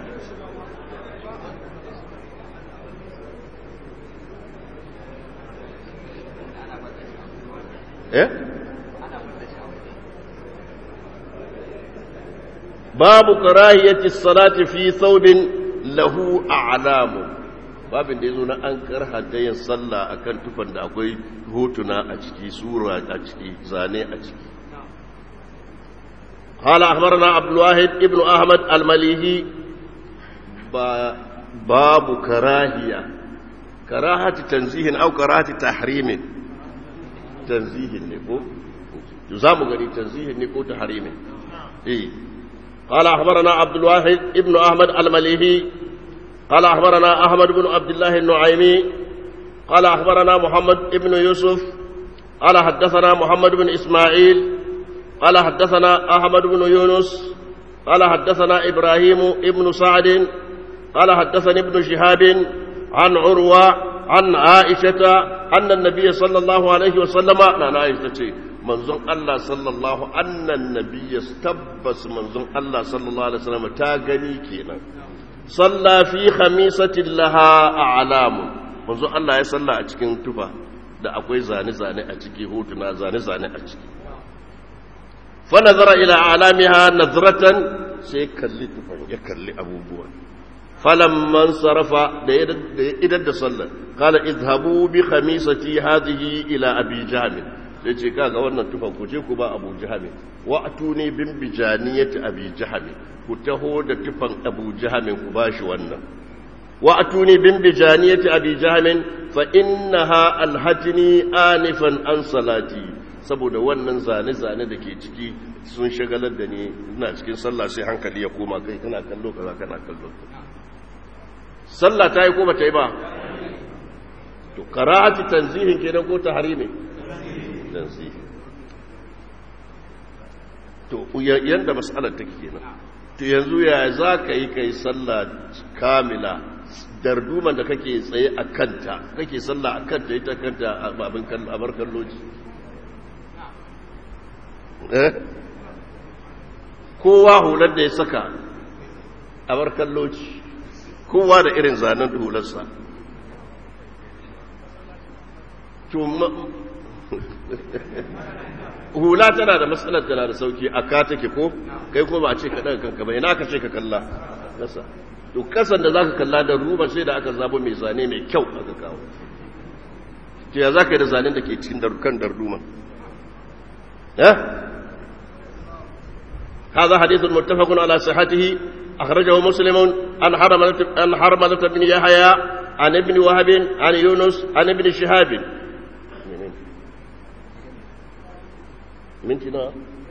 eh babu karahiyati salati fi thawbin lahu a'lamu babin da yazo na an karhata yin sallah akan tufan da akwai hotuna a ciki sura a ciki zane a ciki قال أخبرنا عبد الواحد ابن أحمد المليهي باب كراهية كراهة تنزيه أو كراهة تحريم تنزيه نكو يزام غني تنزيه نكو تحريم إيه قال أخبرنا عبد الواحد ابن أحمد المليهي قال أخبرنا أحمد بن عبد الله النعيمي قال أخبرنا محمد ابن يوسف قال حدثنا محمد بن إسماعيل قال حدثنا أحمد بن يونس قال حدثنا إبراهيم ابن سعد قال حدثني ابن شهاب عن عروة عن عائشة أن النبي صلى الله عليه وسلم نعم عائشة manzon Allah sallallahu annan nabi ya tabbas manzon Allah sallallahu alaihi wasallam ta gani kenan salla fi khamisatin laha a'lamu manzon Allah ya salla a cikin tufa da akwai zane zane a ciki hotuna zane zane a ciki fa nazara ila a'lamiha nazratan sai kalli tufan ya kalli abubuwan falamman sarafa da idan da sallar kala izhabu bi khamisati hadhihi ila abi jahl sai ce kaga wannan tufan ku je ku ba abu jahami wa atuni bin bijaniyati abi jahami ku taho da tufan abu jahamin ku bashi wannan wa atuni bin bijaniyati abi jahamin fa innaha alhatini anifan an salati saboda wannan zane zane da ke ciki sun shagalar da ni ina cikin sallah sai hankali ya koma kai kana kallo kaza kana kallo sallah ta yi ko ba ta yi ba to karahati tanzihin kenan ko tahrimi tanzihi to yanda mas'alar take kenan to yanzu ya za ka yi kai sallah kamila darduman da kake tsaye a kanta kake sallah a kanta ita kanta abin abar kalloji eh kowa hular da ya saka a bar kalloci kowa da irin zanen hularsa hula tana da matsalar tana da sauki a ka take ko kai kuma ba a ce ka daga kanka ba ina ka ce ka kalla kasa to kasan da zaka kalla da ruba sai da aka zabo mai zane mai kyau aka kawo to ya zaka yi da zanen da ke cikin darukan darduma eh هذا حديث متفق على صحته أخرجه مسلم عن حرملة, عن حرملة بن يحيى عن ابن وهب عن يونس عن ابن شهاب منتنا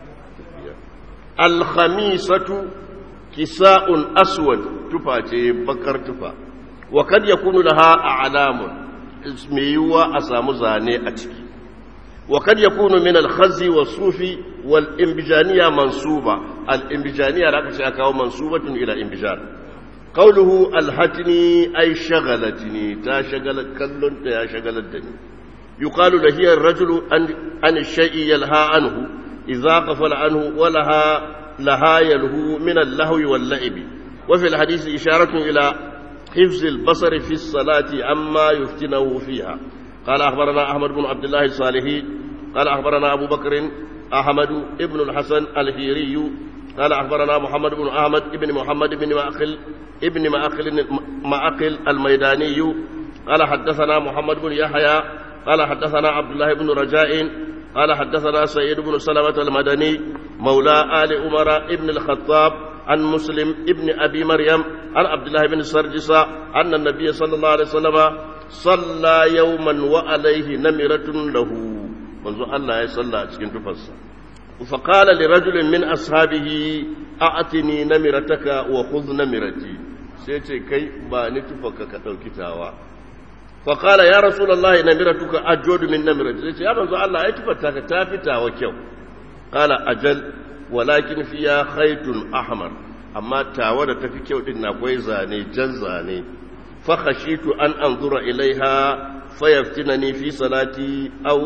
الخميسة كساء أسود تفا بكر تفا وقد يكون لها أعلام اسميوا أسام زاني أتكي وقد يكون من الخز والصوف والإنبجانية منصوبة الإنبجانية لك سيكاو منصوبة إلى إنبجان قوله الهتني أي شغلتني تا شغلت كل تا شغلتني يقال لهي الرجل عن الشيء يلهى عنه إذا غفل عنه ولها لها يلهو من اللهو واللعب وفي الحديث إشارة إلى حفظ البصر في الصلاة عما يفتنه فيها قال أخبرنا أحمد بن عبد الله الصالحي قال أخبرنا أبو بكر أحمد ابن الحسن الهيري قال أخبرنا محمد بن أحمد ابن محمد بن مأخل ابن مأخل مأخل الميداني قال حدثنا محمد بن يحيى قال حدثنا عبد الله بن رجاء قال حدثنا سيد بن سلمة المدني مولى آل عمر ابن الخطاب عن مسلم ابن أبي مريم عن عبد الله بن سرجس أن النبي صلى الله عليه وسلم صلى يوما وعليه نمرة له منذ الله يصلى cikin tufarsa فقال لرجل من أصحابه أعطني نمرتك وخذ نمرتي سيتي كي باني تفك كتوكتاوا فقال يا رسول الله نمرتك أجود من نمرتي سيتي يا منذ الله يتفتك تافتا وكيو قال أجل ولكن فيها خيط أحمر أما تاوى تفي كيو إن زاني جنزاني فخشيت أن أنظر إليها فيفتنني في صلاتي أو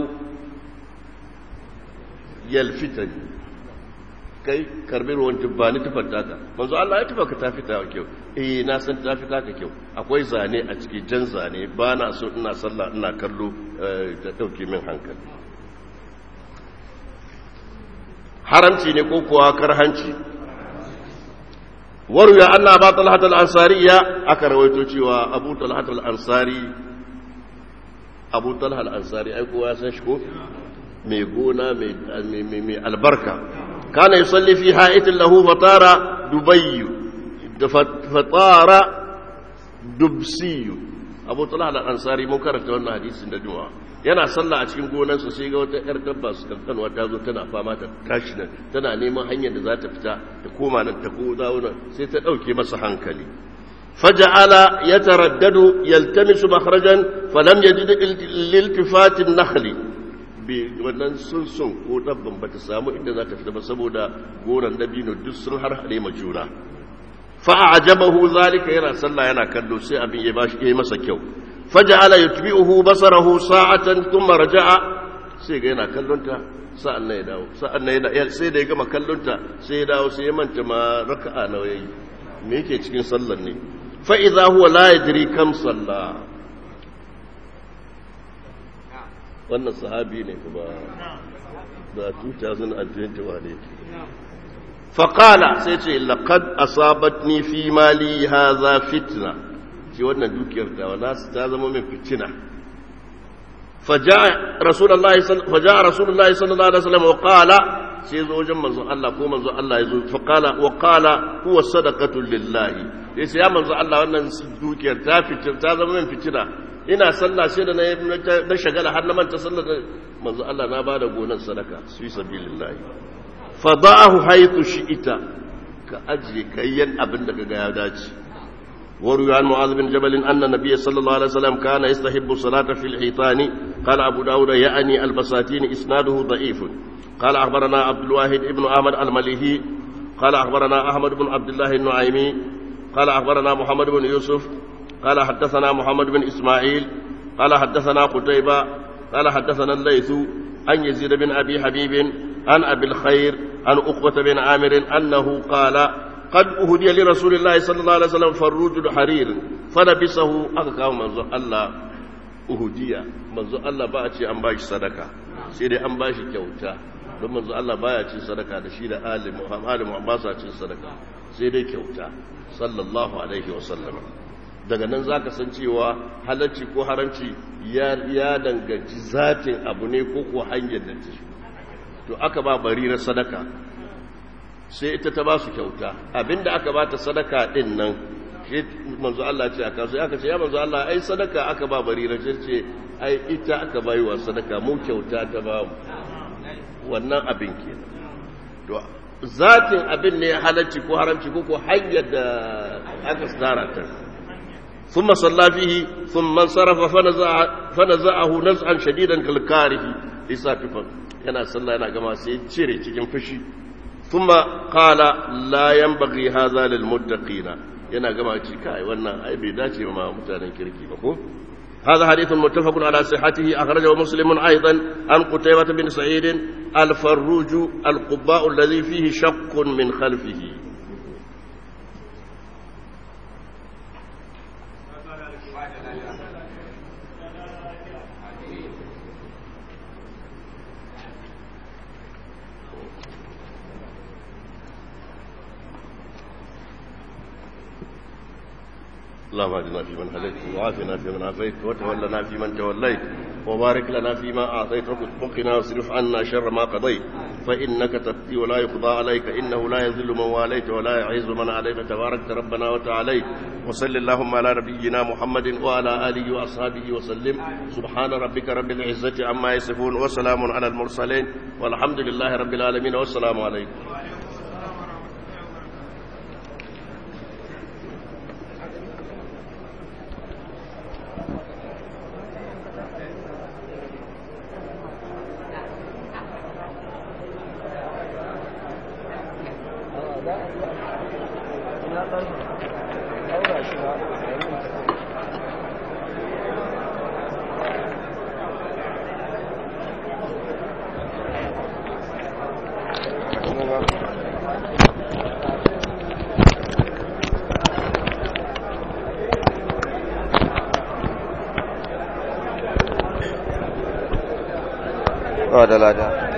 يلفتني kai karbi ruwan tubbani tufar taka manzo Allah ya tufa ka ta fita kyau eh na san ta fita ka kyau akwai zane a ciki jan zane ba na so ina sallah ina kallo ta dauke min hankali haramci ne ko kuwa karhanci waruya Allah ba talhat al-ansariya aka rawaito cewa Abu Talhat al-Ansari Abu Talhat al-Ansari ai kowa san shi ko mai gona mai albarka kana yusalli fi ha'itin lahu fatara dubayyu fatara dubsiyu Abu Talhat al-Ansari mun karanta wannan hadisin da juma'a yana sallah a cikin gonarsa sai ga wata yar dabba su kankanwa ta zo tana fama ta tashi nan tana neman hanyar da za ta fita ta koma nan ta ko dawo nan sai ta dauke masa hankali faja'ala yataraddadu yaltamisu makhrajan falam yajid liltifatin nakhli bi wannan sun sun ko dabban bata samu inda za ta fita ba saboda goran dabino duk sun har hade ma juna fa ajabahu zalika yana sallah yana kallo sai abin ya bashi yayi masa kyau faja'ala yutbi'uhu basarahu sa'atan thumma raja'a sai ga yana kallonta sa'an nan ya dawo sa'an nan ya sai da ya gama kallonta sai ya dawo sai ya manta ma raka'a nawa yayi me yake cikin sallar ne fa idza huwa la yadri kam salla wannan sahabi ne kuma da 2021 ne faqala sai ce laqad asabatni fi mali hadha fitna ce wannan dukiyar ta nasu ta zama min fitina faja'a rasulullahi sallallahu alaihi wasallam wa qala sai zo wajen manzon Allah ko manzon Allah ya zo fa qala wa qala huwa sadaqatu lillahi yace ya manzon Allah wannan dukiyar ta fitina ta zama min fitina ina sallah sai da na shagala har na manta sallar manzon Allah na bada gonan sadaka su sabilillahi fada'ahu haythu shi'ita ka ajiye kayyan abin da kaga ya dace وروي عن معاذ بن جبل أن النبي صلى الله عليه وسلم كان يستحب الصلاة في الحيطان قال أبو داود يعني البساتين إسناده ضعيف قال أخبرنا عبد الواحد بن أحمد المليهي قال أخبرنا أحمد بن عبد الله النعيمي قال أخبرنا محمد بن يوسف قال حدثنا محمد بن إسماعيل قال حدثنا قتيبة قال حدثنا الليث عن يزيد بن أبي حبيب عن أبي الخير عن أقبة بن عامر أنه قال قد أهدي لرسول الله صلى الله عليه وسلم فروج الحرير فلبسه أكاو منزو الله أهدي منزو الله بأتي أن باش صدقة سيدي أن باش كوتا don manzo Allah baya cin sadaka da shi da ali Muhammad ba sa cin sadaka sai dai kyauta sallallahu alaihi wasallam daga nan zaka san cewa halacci ko haramci ya ya danganci zatin abu ne ko ko hanyar da ta to aka ba bari na sadaka sai ita ta ba su kyauta abinda aka ba ta sadaka din nan shi manzo Allah ce aka so aka ce ya manzo Allah ai sadaka aka ba bari na ce ai ita aka bayi wa sadaka mu kyauta ta ba mu wannan abin ke to zatin abin ne halarci ko haramci ko ko hanyar da aka tsara ta ثم صلى فيه ثم انصرف فنزع فنزعه نزعا شديدا كالكاره لساتفا yana sallah yana gama sai cire cikin fushi thumma qala la yanbaghi hadha lil muttaqina yana gama ci kai wannan ai bai dace ma mutanen kirki ba ko هذا حديث متفق على صحته أخرجه مسلم أيضا عن قتيبة بن سعيد الفروج القباء الذي فيه شق من خلفه اللهم اهدنا فيمن هديت وعافنا فيمن عافيت وتولنا فيمن توليت وبارك لنا فيما اعطيت وقنا واصرف عنا شر ما قضيت فانك تقضي ولا يقضى عليك انه لا يذل من واليت ولا يعز من عليك تبارك ربنا وتعاليت وصل اللهم على نبينا محمد وعلى اله واصحابه وسلم سبحان ربك رب العزه عما يصفون وسلام على المرسلين والحمد لله رب العالمين والسلام عليكم da lada